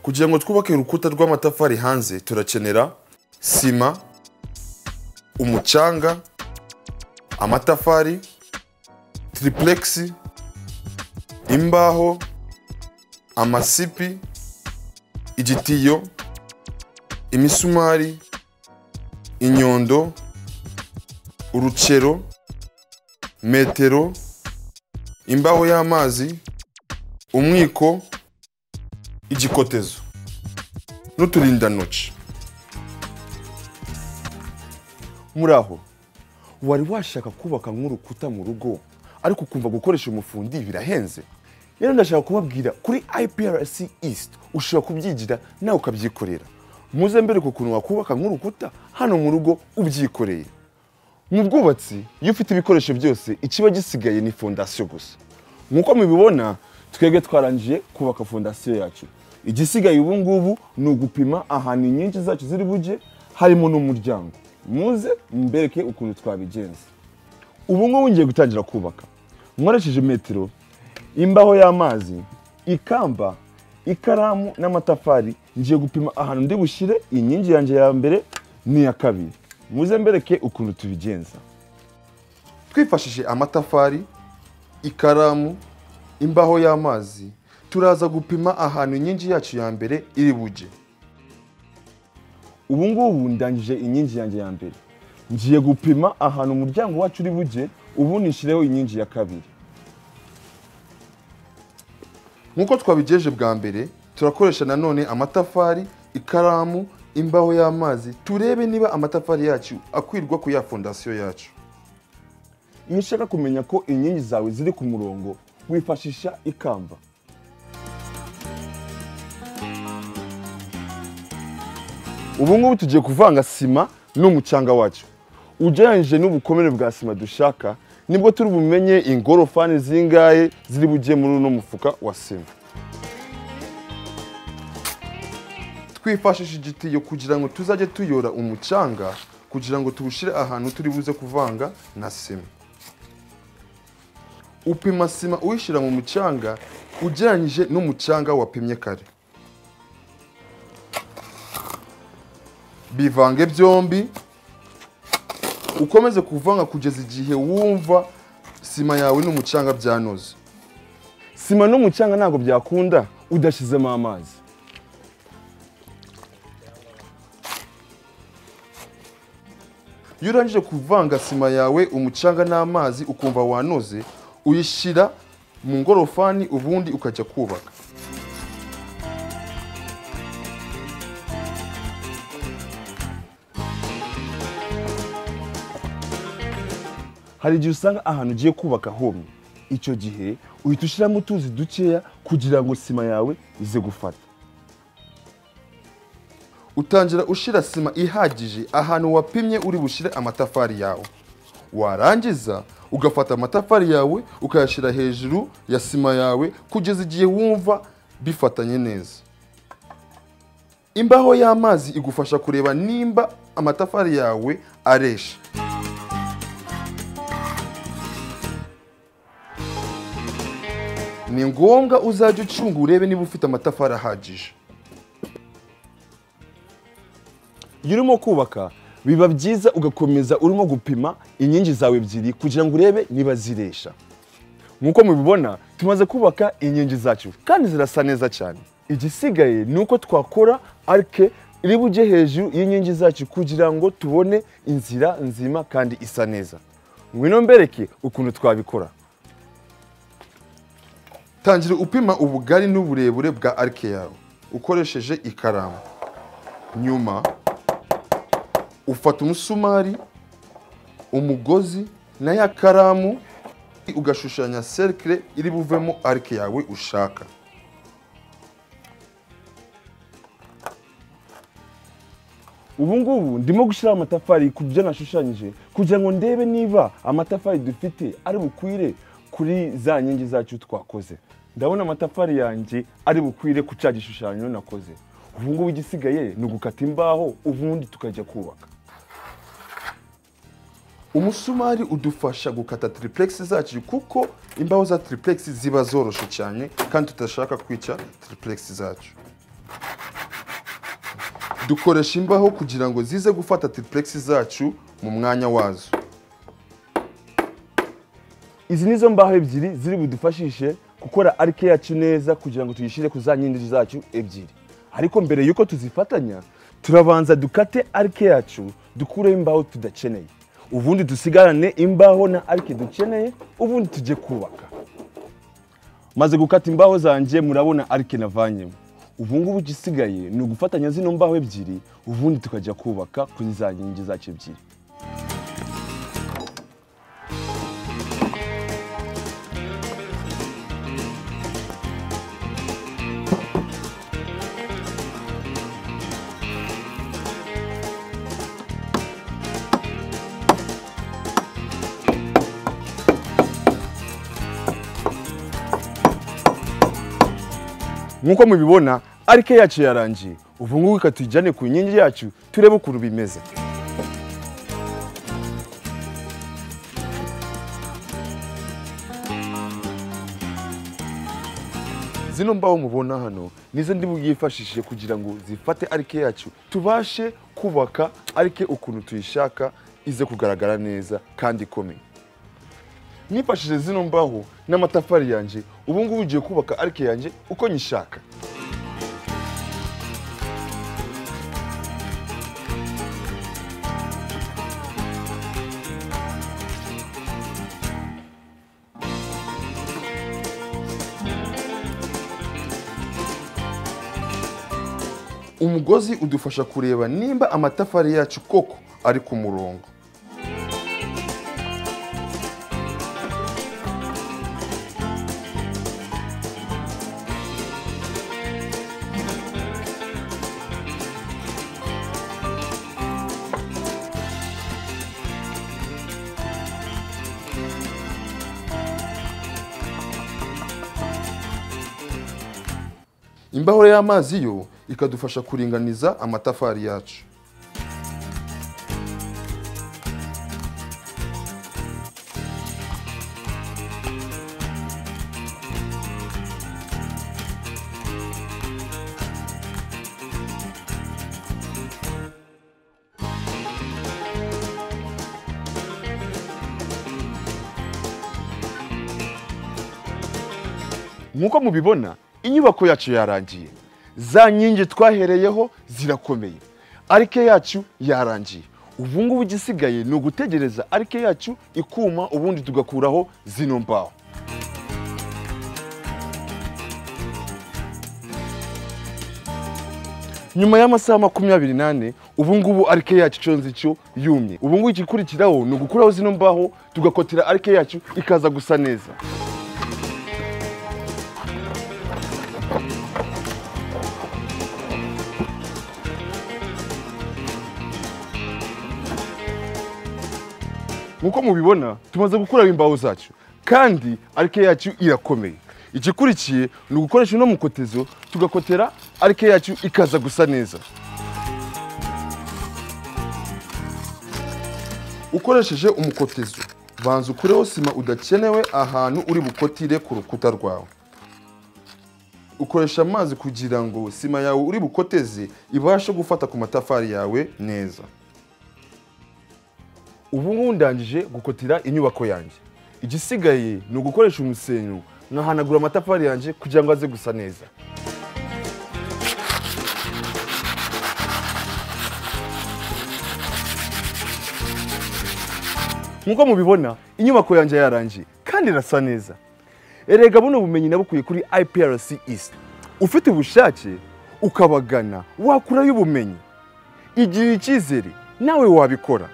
kugira ngo twubake urukuta rw'amatafari hanze turakenera sima umucanga amatafari tiripuregisi imbaho amasipi igitiyo imisumari inyundo urucero metero imbaho y'amazi umwiko igikotezo n'uturindantoki muri aho wari washaka kubaka nk'urukuta mu rugo ariko ukumva gukoresha umufundi birahenze rero ndashaka kubabwira kuri iprc east ushobora kubyigira nawe ukabyikorera muze mbere ku kuntu wakubaka nk'urukuta hano mu rugo ubyikoreye mu bwubatsi iyo ufite ibikoresho byose ikiba gisigaye ni fondasiyo gusa nk'uko mubibona twebwe twarangije kubaka fondasiyo yacu igisigaye ubu ngubu ni ugupima ahantu inkingi zacu ziri bujye harimo n'umuryango muze mbereke ukuntu twabigenza ubu ngubu ngiye gutangira kubaka nkoresheje metero imbaho y'amazi ikamba ikaramu n'amatafari ngiye gupima ahantu ndi bushyire inkingi yanjye ya mbere n'iya kabiri muze mbereke ukuntu tubigenza twifashishije amatafari ikaramu imbaho y'amazi turaza gupima ahantu inkingi yacu ya mbere iri bujye ubu ngubu ndangije inkingi yanjye ya mbere ngiye gupima ahantu umuryango wacu uri bujye ubu nishyireho inkingi ya kabiri nk'uko twabigejeje bwa mbere turakoresha nanone amatafari ikaramu imbaho y'amazi turebe niba amatafari yacu akwirwa ku ya fondasiyo yacu iyo ushaka kumenya ko inkingi zawe ziri ku murongo wifashisha ikamba ubu ngubu tugiye kuvanga sima n'umucanga wacu ugereranyije n'ubukomere bwa sima dushaka nibwo turi bumenye ingorofani zingahe ziri bujye muri uno mufuka wa sima twifashisha igitiyo kugira ngo tuzajye tuyora umucanga kugira ngo tuwushyire ahantu turi buze kuvanga na sima upima sima uyishyira mu mucanga ugereranyije n'umucanga wapimye kare bivange byombi ukomeze kuvanga kugeza igihe wumva sima yawe n'umucanga byanoze sima n'umucanga ntabwo byakunda udashyizemo amazi iyo urangije kuvanga sima yawe umucanga n'amazi ukumva wanoze uyishyira mu ngorofani ubundi ukajya kubaka hari igihe usanga ahantu ugiye kubaka homye icyo gihe uhita ushyiramo utuzi dukeya kugira ngo sima yawe ize gufata utangira ushyira sima ihagije ahantu wapimye uri bushyire amatafari yawe warangiza ugafata amatafari yawe ukayashyira hejuru ya sima yawe kugeza igihe wumva bifatanye neza imbaho y'amazi igufasha kureba nimba amatafari yawe aresha ni ngombwa uzajya ucunga urebe niba ufite amatafari ahagije iyo urimo kubaka biba byiza ugakomeza urimo gupima inkingi zawe ebyiri kugira ngo urebe niba ziresha nk'uko mubibona tumaze kubaka inkingi zacu kandi zirasa neza cyane igisigaye ni uko twakora arike iri bujye hejuru y'inkingi zacu kugira ngo tubone inzira nzima kandi isa neza ngwino mbereke ukuntu twabikora tangira upima ubugari n'uburebure bwa arike yawe ukoresheje ikaramu nyuma ufata umusumari umugozi na ya karamu ugashushanya serikire iri buvemo arike yawe ushaka ubu ngubu ndimo gushyiraho amatafari ku byo nashushanyije kugira ngo ndebe niba amatafari dufite ari bukwire kuri za nkingi zacu twakoze ndabona amatafari yanjye ari bukwire ku cya gishushanyo nakoze ubu ngubu igisigaye ni ugukata imbaho ubundi tukajya kubaka umusumari udufasha gukata tiripuregisi zacu kuko imbaho za tiripuregisi ziba zoroshye cyane kandi tudashaka kwica tiripuregisi zacu dukoresha imbaho kugira ngo zize gufata triplex zacu mu mwanya wazo izi nizo mbaho ebyiri ziri budufashishe gukora arike yacu neza kugira ngo tuyishyire ku za nyinshi zacu ebyiri ariko mbere y'uko tuzifatanya turabanza dukate arike yacu dukureho imbaho tudakeneye ubundi dusigarane imbaho na arike dukeneye ubundi tujye kubaka maze gukata imbaho zanjye murabona arike navanyemo ubu ngubu igisigaye ni ugufatanya zino mbaho ebyiri ubundi tukajya kubaka kuri za nkingi zacu ebyiri nk'uko mubibona arike yacu yarangiye ubu ngubu reka tuyijyane ku nkingi yacu turebe ukuntu bimeze zino mbaho mubona hano nizo ndi bwifashishije kugira ngo zifate arike yacu tubashe kubaka arike ukuntu tuyishaka ize kugaragara neza kandi ikomeye nifashishije zino mbaho n'amatafari yanjye ubu ngubu ugiye kubaka arike yanjye uko nyishaka umugozi udufasha kureba nimba amatafari yacu koko ari ku murongo imbaho y'amazi yo ikadufasha kuringaniza amatafari yacu nk'uko mubibona inyubako yacu yarangiye za nkingi twahereyeho zirakomeye arike yacu yarangiye ubu ngubu igisigaye ni ugutegereza arike yacu ikuma ubundi tugakuraho zino mbaho nyuma y'amasaha makumyabiri n'ane ubu ngubu arike yacu icyo nzi cyo yumye ubu ngubu igikurikiraho ni ugukuraho zino mbaho tugakotera arike yacu ikaza gusa neza nk'uko mubibona tumaze gukuraho imbaho zacu kandi arike yacu irakomeye igikurikiye ni ugukoresha uno mukotezo tugakotera arike yacu ikaza gusa neza ukoresheje umukotezo banza ukureho sima udakenewe ahantu uri bukotire ku rukuta rwawe ukoresha amazi kugira ngo sima yawe uri bukoteze ibashe gufata ku matafari yawe neza ubu ngubu ndangije gukotera inyubako yanjye igisigaye ni ugukoresha umusenyu nkahanagura amatafari yanjye kugira ngo aze gusa neza nk'uko mubibona inyubako yanjye yarangiye kandi irasa neza erega buno bumenyi nabukuye kuri iprc east ufite ubushake ukabagana wakurayo ubumenyi igira icyizere nawe wabikora